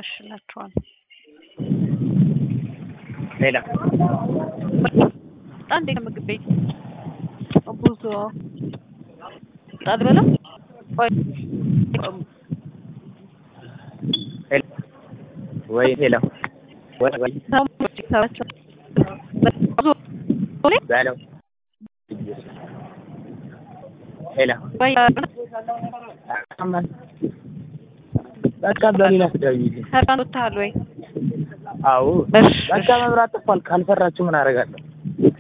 ያበላሽላችኋል። ሌላ በጣም እንዴት ምግብ ቤት ብዙ ጣል በላ ቆይ ሄሎ ወይ ሄሎ ወይ ወይ ሰዎች ሰዎች በለው ሄሎ ወይ በቃ በሌላ ትደውይልኝ። ሰርካን ወጥተሃል ወይ? አዎ እሺ በቃ መብራት ጠፋል። ካልሰራችሁ ምን አደርጋለሁ?